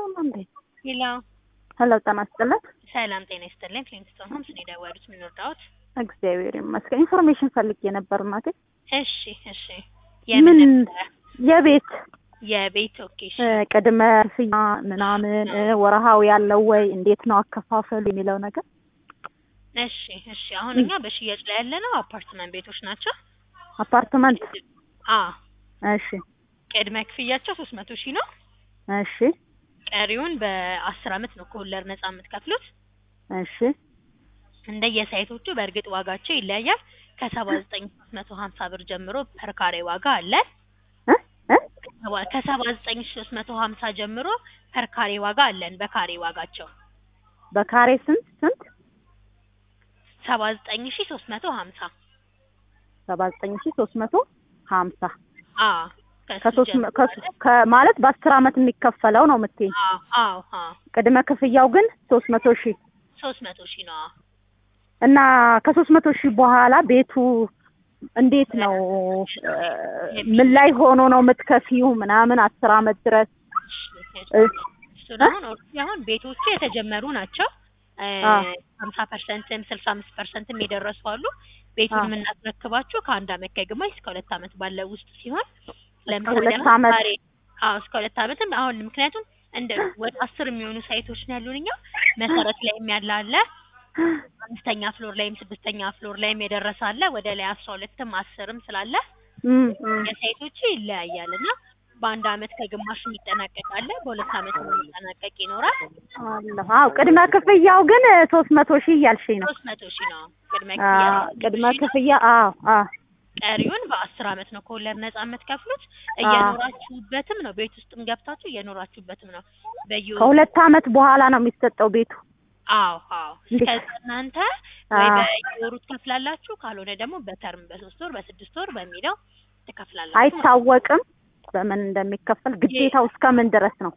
አይሰማም እንዴ? ሄሎ ሄሎ ጤና ይስጥልን። ሰላም ጤና ይስጥልኝ። ክሊንግስቶን ሆምስ ነው የደወሉት። ምን ወርዳዎት? እግዚአብሔር ይመስገን። ኢንፎርሜሽን ፈልጌ ነበር እናቴ። እሺ እሺ። የምን ምን ነበረ? የቤት የቤት ኦኬ። እሺ እ፣ ቅድመ ክፍያ ምናምን እ፣ ወርሃዊ ያለው ወይ እንዴት ነው አከፋፈሉ የሚለው ነገር እሺ እሺ። አሁን እኛ በሽያጭ ላይ ያለነው አፓርትመንት ቤቶች ናቸው። አፓርትመንት። አ እሺ ቅድመ ክፍያቸው ሶስት መቶ ሺህ ነው። እሺ ቀሪውን በአስር አመት ነው ከወለድ ነጻ የምትከፍሉት። እሺ እንደየሳይቶቹ በእርግጥ ዋጋቸው ይለያያል። ከሰባ ዘጠኝ መቶ ሀምሳ ብር ጀምሮ ፐር ካሬ ዋጋ አለ። እ እ ከሰባ ዘጠኝ ሶስት መቶ ሀምሳ ጀምሮ ፐር ካሬ ዋጋ አለን። በካሬ ዋጋቸው በካሬ ስንት ስንት? ሰባ ዘጠኝ ሺ ሶስት መቶ ሀምሳ ሰባ ዘጠኝ ሺ ሶስት መቶ ሀምሳ አ ከሶስት መ- ከ- ከ- ማለት በአስር አመት የሚከፈለው ነው የምትይኝ። አዎ አዎ አዎ ቅድመ ክፍያው ግን ሶስት መቶ ሺህ ሶስት መቶ ሺህ ነው። አዎ። እና ከሶስት መቶ ሺህ በኋላ ቤቱ እንዴት ነው እ፣ ምን ላይ ሆኖ ነው የምትከፊው ምናምን አስር አመት ድረስ እ፣ እሱን አሁን ኦልሬዲ አሁን ቤቶቹ የተጀመሩ ናቸው። አ። ሀምሳ ፐርሰንትም ስልሳ አምስት ፐርሰንትም የደረሱ አሉ። ቤቱን አ። የምናስረክባችሁ ከአንድ አመት ከግማሽ እስከ ሁለት አመት ባለው ውስጥ ሲሆን ሁለት አሁን አመት? ዛሬ አዎ እስከ ሁለት አመትም አሁን ምክንያቱም እንደ ወደ አስር የሚሆኑ ሳይቶች ነው ያሉን እኛ መሰረት ላይም ያለ አለ አምስተኛ ፍሎር ላይም ስድስተኛ ፍሎር ላይም የደረሰ አለ ወደ ላይ አስራ ሁለትም አስርም ስላለ እም፣ እም። የሳይቶቹ ይለያያል እና በአንድ አመት ከግማሽ የሚጠናቀቅ አለ በሁለት አመት የሚጠናቀቅ ይኖራል አለሁ። አዎ ቅድመ ክፍያው ግን ሶስት መቶ ሺህ እያልሽኝ ነው። ሶስት መቶ ሺህ ነው ቅድመ አ፣ ክፍያ ቅድመ ሺህ ነው። ክፍያ አዎ አዎ ቀሪውን በአስር አመት ነው ከወለድ ነጻ የምትከፍሉት እየኖራችሁበትም ነው ቤት ውስጥም ገብታችሁ እየኖራችሁበትም ነው በየ ከሁለት አመት በኋላ ነው የሚሰጠው ቤቱ። አዎ አዎ እንዴ? እስከዛ እናንተ ወይ አዎ። በየወሩ ትከፍላላችሁ ካልሆነ ደግሞ በተርም በሶስት ወር በስድስት ወር በሚለው ትከፍላላችሁ አይታወቅም በምን እንደሚከፈል ግዴታው እስከ ምን ድረስ ነው?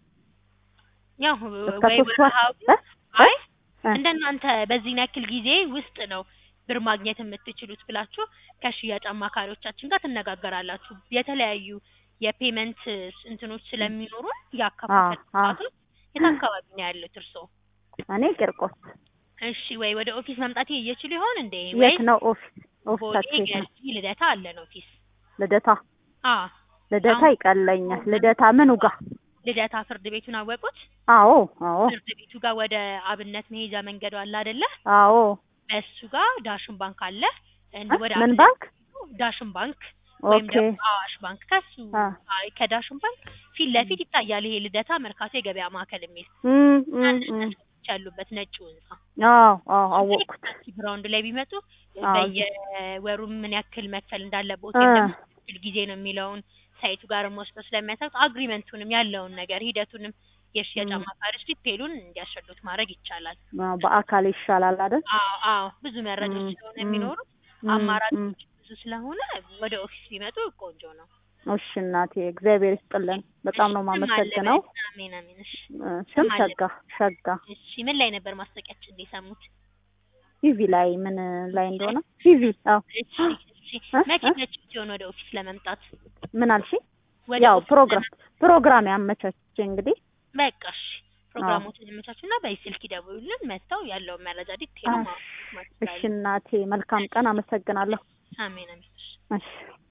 ያው እስከ ወይ ሶስት ወር ወርሃዊ እ? አይ እ? እንደናንተ በዚህ ያክል ጊዜ ውስጥ ነው ብር ማግኘት የምትችሉት ብላችሁ ከሽያጭ አማካሪዎቻችን ጋር ትነጋገራላችሁ። የተለያዩ የፔመንት እንትኖች ስለሚኖሩ ያከፋፈል አ፣ አ። ስርዓቱ የት አካባቢ ነው ያሉት እርስዎ? እኔ ቂርቆስ። እሺ ወይ ወደ ኦፊስ መምጣት እየችሉ ይሆን እንዴ? የት ወይ ነው ኦፊስ? ቦሌ ኦፊሳችሁ የት ነው? ገርጂ ልደታ አለን ኦፊስ። ልደታ አ ልደታ አሁን- ይቀለኛል። ልደታ ምኑ ጋር? ልደታ ፍርድ ቤቱን አወቁት? አዎ አዎ ፍርድ ቤቱ ጋር ወደ አብነት መሄጃ መንገዱ አለ አይደለ? አዎ። በሱ ጋር ዳሽን ባንክ አለ። እንደ ወደ ምን አብነት ባንክ? ዳሽን ባንክ ወይም ኦኬ ደግሞ አዋሽ ባንክ ከሱ አ። አይ ከዳሽን ባንክ ፊት ለፊት ይታያል። ይሄ ልደታ መርካቶ የገበያ ማዕከል የሚል እም፣ እም፣ አንድ እም። ህንጻዎች ያሉበት ነጩ ህንጻ አዎ አዎ አወቅኩት። ግራውንድ ላይ ቢመጡ አዎ። በየወሩ ምን ያክል መክፈል እንዳለበት አ። ወይም ደግሞ ያክል ጊዜ ነው የሚለውን ሳይቱ ጋርም ወስደው ስለሚያሳዩት አግሪመንቱንም ያለውን ነገር ሂደቱንም የሽያጭ እም። አማካሪዎች ዲቴሉን እንዲያስረዱት ማድረግ ይቻላል። አዎ፣ በአካል ይሻላል አይደል? አዎ አዎ ብዙ መረጃዎች እም፣ ስለሆነ እም፣ የሚኖሩት እም፣ እም። አማራጮች ብዙ ስለሆነ ወደ ኦፊስ ቢመጡ ቆንጆ ነው። እሺ እናቴ እግዚአብሔር ይስጥልን። በጣም ነው እሺ፣ ስም የማመሰግነው። አለ በል። አሜን አሜን። እሺ እ፣ ስም ስም አለ ሸጋ ሸጋ እሺ ምን ላይ ነበር ማስታወቂያችን የሰሙት? ቲቪ ላይ ምን ላይ እንደሆነ ቲቪ። አዎ እሺ እሺ እ? መቼ እ? መቼ ሲሆን ወደ ኦፊስ ለመምጣት ምን አልሽ? ወደ ያው ኦፊስ ፕሮግራም ለመምጣት? ፕሮግራም ያመቻች እንግዲህ በቃ እሺ ፕሮግራሞችን ያመቻቹና በስልክ ይደውሉልን መጥተው ያለውን መረጃ ዲቴል እሺ እናቴ መልካም ቀን። አመሰግናለሁ። አሜን አሜን። እሺ። እሺ